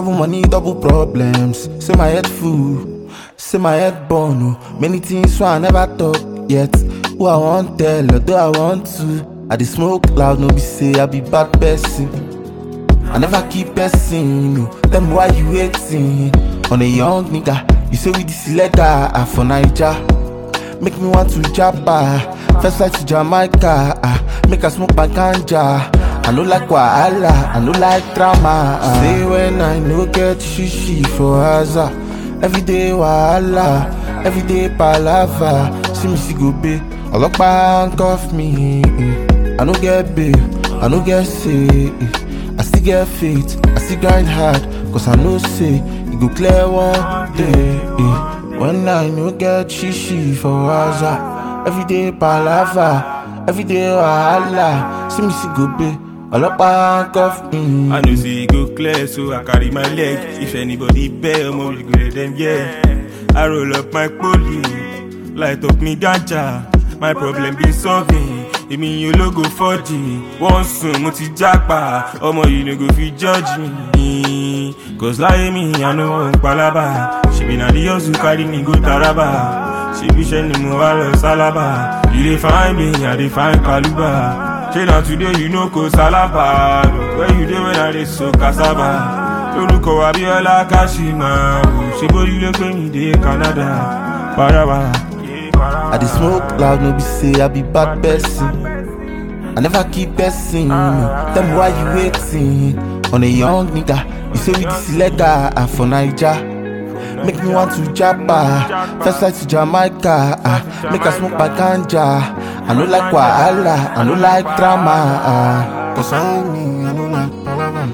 Double money, double problems. Say my head full, say my head burn. Oh. Many things so I never talk yet. Who I want tell, although I want to. I dey smoke loud, no be say I be bad person. I never keep person. No. Tell me why you waiting on a young nigga. You say we this illegal ah, for Naija. Make me want to jabba. First flight to Jamaica. ah, Make I smoke my ganja. I no like wahala, I no like drama. ah. Say when I no get shishi for Haza. Every day wahala, every day palava. See me see go be, ọlọ́pàá handcuff me. eh. I no get bail, I no get say. eh. I still get faith, I still grind hard. Cause I know say, it go clear one day. eh. When I no get shishi for Haza. Every day palava, every day wahala. See me see go be, ọlọ́pàá handcuff me. I know say e go clear, so I carry my leg. If anybody bail, mo we go let them yeah. I roll up my poly, light up me ganja. My problem be solving. Èmi yóò lógo fọ́ọ̀dì, wọ́n sùn mo ti jápa, ọmọ yìí no go fit judge me. Cause láyé mi, I no wan palaba. Ṣèbí na the hustle carry me go Taraba. Ṣèbí iṣẹ́ ni mo wá lọ sálábà. You dey find me, I dey find Kaluba. Ṣé na today you no go salaba? Where you dey when I dey so cassava? Lórúkọ Abíọ́lá Kashima, ṣe bórí ló pé mi dé Canada. Paraba. I dey smoke loud, no be say I be bad person. I never keep person. Tell me why you waiting on a young nigga. You say we this illegal ah, for Naija. Make me want to jabba. First flight to Jamaica. ah, Make I smoke my ganja. I no like wahala, I no like drama. ah. Cause I me, I no like palava.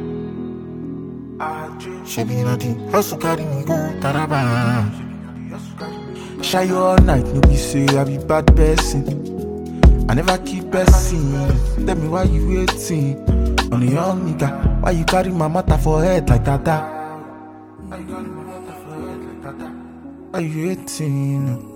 Shebi na the hustle carry me go Taraba. Shy you all night, no be say I be bad person. I never keep person. Tell me why you waiting on a young nigga. Why you carry my matter for head like that? Why you carry my matter for head like that? Why you waiting?